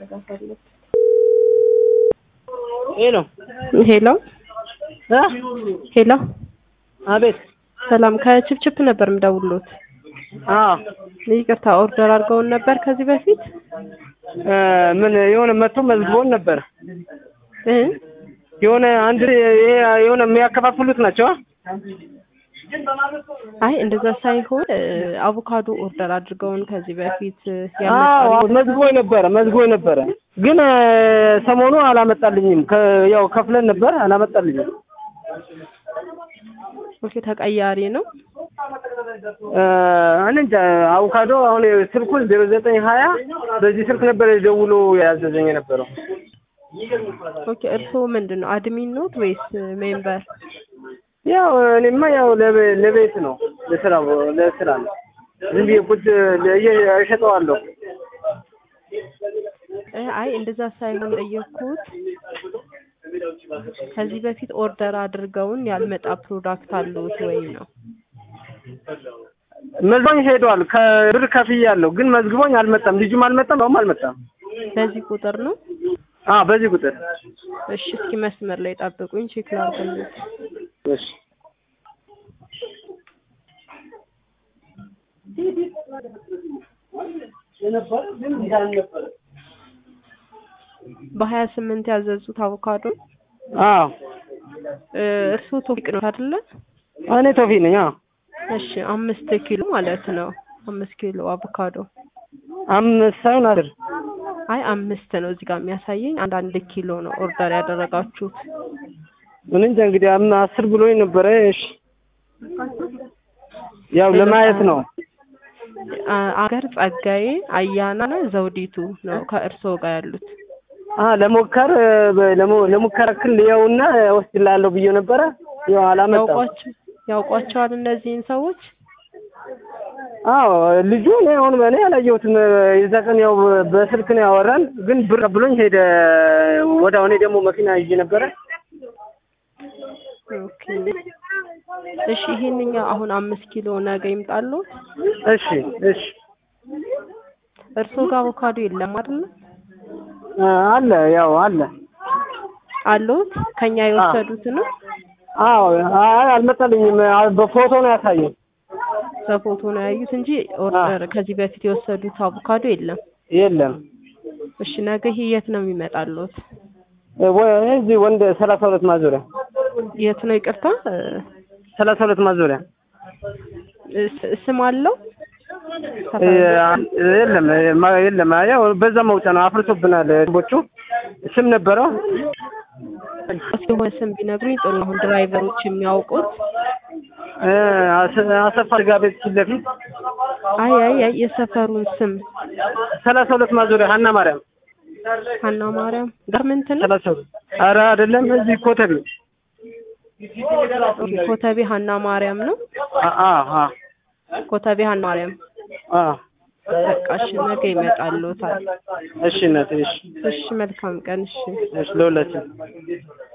መዘጋት አለበት። ሄሎ ሄሎ እ ሄሎ፣ አቤት። ሰላም ከችፕችፕ ነበር የምደውልዎት። አዎ ይቅርታ ኦርደር አድርገውን ነበር ከዚህ በፊት እ ምን የሆነ መጥቶ መዝግቦን ነበር። እ የሆነ አንድ ይሄ የሆነ የሚያከፋፍሉት ናቸው። አይ እንደዛ ሳይሆን እ አቮካዶ ኦርደር አድርገውን ከዚህ በፊት አዎ ያመጣሉ። መዝግቦኝ ነበረ መዝግቦኝ ነበረ፣ ግን እ ሰሞኑ አላመጣልኝም። ከ ያው ከፍለን ነበር አላመጣልኝም። ኦኬ ተቀያሪ ነው። እ እኔ እንጃ አቮካዶ አሁን ስልኩን ዜሮ ዘጠኝ ሀያ በዚህ ስልክ ነበር ደውሎ ያዘዘኝ የነበረው። ኦኬ እርስዎ ምንድን ነው አድሚን ኖት ወይስ ሜምበር? ያው እኔማ ያው ለቤ- ለቤት ነው ለስራ ለስራ ነው። ዝም ብዬ ቁጭ ለየ- እሸጠዋለሁ። እ አይ እንደዛ ሳይሆን ጠየቅኩት ከዚህ በፊት ኦርደር አድርገውን ያልመጣ ፕሮዳክት አለዎት ወይ ነው? መዝግቦኝ ሄዷል። ከብር ከፍያለሁ፣ ግን መዝግቦኝ አልመጣም። ልጁም አልመጣም፣ ሰውም አልመጣም። በዚህ ቁጥር ነው? አዎ በዚህ ቁጥር እሺ እስኪ መስመር ላይ ጠብቁኝ ቼክ ላድርግልዎት። እሺ በሀያ ስምንት ያዘዙት አቮካዶ አዎ እ እርስዎ ቶፊቅ ነው አይደለ? እኔ ቶፊ ነኝ። አዎ እሺ አምስት ኪሎ ማለት ነው። አምስት ኪሎ አቮካዶ አምስት ሳይሆን አስር አይ አምስት ነው እዚህ ጋር የሚያሳየኝ። አንድ አንድ ኪሎ ነው ኦርደር ያደረጋችሁት። ምን እንጃ እንግዲህ አም አስር ብሎኝ ነበረ። እሺ ያው ለማየት ነው። አ- አገር ጸጋዬ፣ አያና ዘውዲቱ ነው ከእርስዎ ጋር ያሉት። አ ለሞከር በ- ለሞ- ለሙከራ ክል ያውና ወስድላለሁ ብዬ ነበረ። ያው አላመጣም። ያውቋቸው ያውቋቸዋል እነዚህን ሰዎች? አዎ ልጁ እኔ አሁን እኔ አላየሁትም። የዛ ቀን ያው በስልክ ነው ያወራን፣ ግን ብር ብሎኝ ሄደ። ወደ እኔ ደግሞ መኪና ይዤ ነበረ። ኦኬ እሺ ይሄንኛው አሁን አምስት ኪሎ ነገ ይምጣልዎት። እሺ እሺ እርስዎ ጋር አቮካዶ የለም አይደል? አ አለ ያው አለ። አለዎት? ከኛ የወሰዱት ነው? አዎ አይ አልመጣልኝም። አ- በፎቶ ነው ያሳየኝ። በፎቶ ነው ያዩት እንጂ ኦርደር ከዚህ በፊት የወሰዱት አቮካዶ የለም። የለም እሺ ነገ ይሄ የት ነው የሚመጣልዎት? ወ- እዚህ ወንድ ሰላሳ ሁለት ማዞሪያ የት ነው ይቅርታ? እ ሰላሳ ሁለት ማዞሪያ ስ- ስም አለው? እ የለም ማ- የለም ያው በዛ መውጫ ነው። አፍርሶብናል ቦቹ ስም ነበረው። የሆነ ስም ቢነግሩኝ ጥሩ ነው። አሁን ድራይቨሮች የሚያውቁት እ አሰ- አሰፋ ስጋ ቤት ፊት ለፊት አይ አይ አይ የሰፈሩን ስም ሰላሳ ሁለት ማዞሪያ ሀና ማርያም ሀና ማርያም ጋርመንት ነው። ሰላሳ ሁለት ኧረ አይደለም እዚህ ኮተቤ ኦኬ፣ ኮተቤ ሀና ማርያም ነው። አ አ አ ኮተቤ ሀና ማርያም አ በቃ እሺ ነገ ይመጣልዎታል። እሺ እናቴ እሺ እሺ መልካም ቀን እሺ። እሺ ለሁላችን